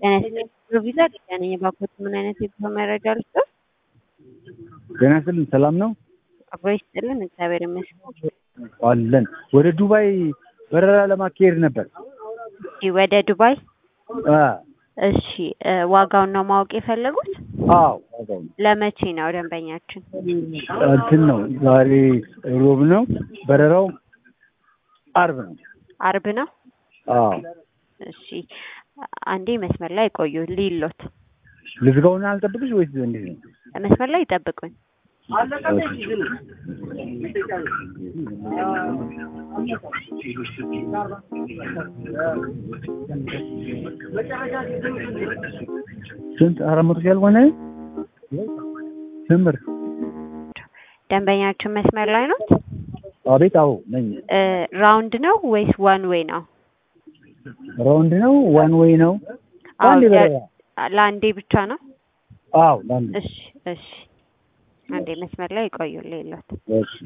ጤና ይስጥልኝ ቪዛ ሊዲያ ነኝ። የባኮት ምን አይነት የጉዞ መረጃ ልስጥዎት? ጤና ይስጥልኝ ሰላም ነው አብሮ ይስጥልን እግዚአብሔር ይመስገን። አለን። ወደ ዱባይ በረራ ለማካሄድ ነበር። እሺ ወደ ዱባይ አ እሺ እ ዋጋውን ነው ማወቅ የፈለጉት? አዎ ዋጋው ነው። ለመቼ ነው ደንበኛችን? እንትን ነው ዛሬ ሮብ ነው። በረራው አርብ ነው። አርብ ነው። አዎ እሺ አንዴ መስመር ላይ ቆዩ ሊሎት ልዝጋውና አልጠብቅሽ ወይስ እንዴት ነው? መስመር ላይ ይጠብቁኝ። ስንት አራት መቶ ሺህ ያልሆነ ስምር ደንበኛችን መስመር ላይ ነው። አቤት አዎ ነኝ። እ ራውንድ ነው ወይስ ዋን ዌይ ነው? ራውንድ ነው ዋን ዌይ ነው? አዎ አንዴ ደ- በረራ ለአንዴ ብቻ ነው። አዎ ለአንዴ እሺ እሺ አንዴ መስመር ላይ ቆዩ ሊሎት እሺ